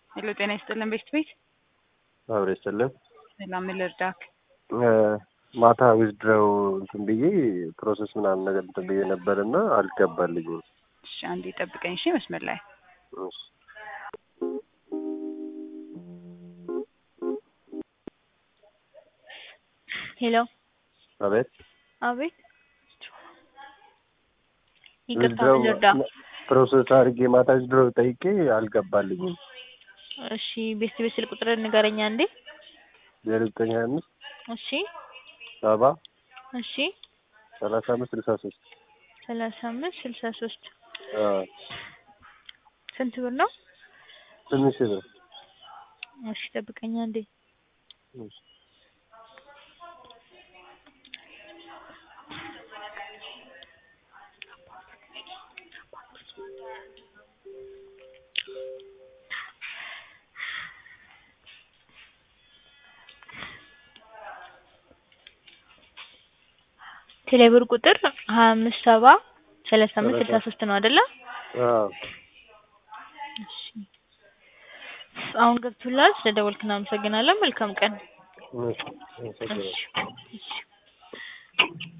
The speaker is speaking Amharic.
ሄሎ ጤና ይስጥልን ቤት ቤት አብሬ ይስጥልን። ሰላም ምን ልርዳክ? ማታ ዊዝድረው እንትን ብዬ ፕሮሰስ ምናምን ነገር እንትን ብዬ ነበር እና አልገባልኝም። እሺ አንዴ ጠብቀኝ እሺ መስመር ላይ እሺ። ሄሎ አቤት አቤት ይቅርታ ዊዝድረው ምን ልርዳ? ፕሮሰስ አድርጌ ማታ ዊዝድረው ጠይቄ አልገባልኝም። እሺ ቤት ቤት ስልክ ቁጥር ንገረኛ እንዴ? ዜሮ ዘጠኝ ሀያ አምስት እሺ ሰባ እሺ ሰላሳ አምስት ስልሳ ሶስት ሰላሳ አምስት ስልሳ ሶስት አዎ ስንት ብር ነው? ትንሽ ብር እሺ ጠብቀኛ እንዴ? እሺ። ቴሌብር ቁጥር ሀያ አምስት ሰባ ሰላሳ አምስት ስልሳ ሶስት ነው አይደለ? አዎ እሺ አሁን ገብቶላል። ስለደወልክ እናመሰግናለን። መልካም ቀን። እሺ አመሰግናለሁ። እሺ እሺ